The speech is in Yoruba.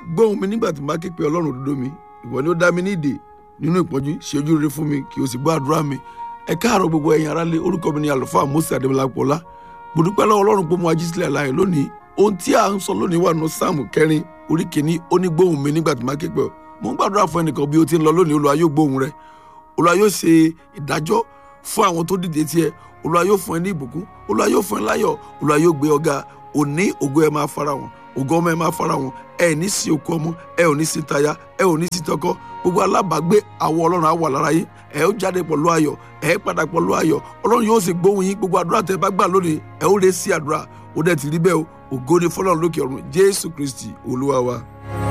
gbóhùn mi nígbà tí n bá ké pe ọlọ́run òdodo mi ìwọ ni ó dá mi ní ìdè nínú ìpọ́njú ṣe ojú rere fún mi kí o sì gbọ́ àdúrà mi ẹ káàárọ̀ gbogbo ẹ̀yin aráalé orúkọ mi ni àlùfáà Mósè Adébọlápọ̀lá mo dúpẹ́ lọ́wọ́ ọlọ́run pé mo ají sílẹ̀ láàyè lónìí ohun tí a ń sọ lónìí wà nù sáàmù kẹrin orí kìíní ó ní gbóhùn mi nígbà tí n bá ké pe ọ mo ń gbàdúrà fún ẹnìkan bí o ti ń lọ lónìí Olúwa yóò gbóhùn rẹ Olúwa yóò ṣe ìdájọ́ fún àwọn tó dìde tiẹ̀ Olúwa yóò fún ẹ ní ìbùkún Olúwa yóò fún ẹ láyọ̀ Olúwa yóò gbé ọ̀gá òní ògo ẹ máa fara wọn ògo ọmọ ẹ máa fara wọn ẹ ní sí okú ọmọ ẹ ò ní sí táyà ẹ ò ní sí tọkọ gbogbo alábàágbé àwọ Ọlọ́run á wà lára yín ẹ ó jáde pẹ̀lú ayọ̀ ẹ padà pẹ̀lú ayọ̀ Ọlọ́run yóò sì gbóhùn yín gbogbo àdúrà tẹ́ bá gbà lónìí ẹ ó lè sí àdúrà ó dẹ̀ ti rí bẹ́ẹ̀ o ògo ni fọ́lọ́run lókè ọ̀run Jésù Kristi Olúwa wa.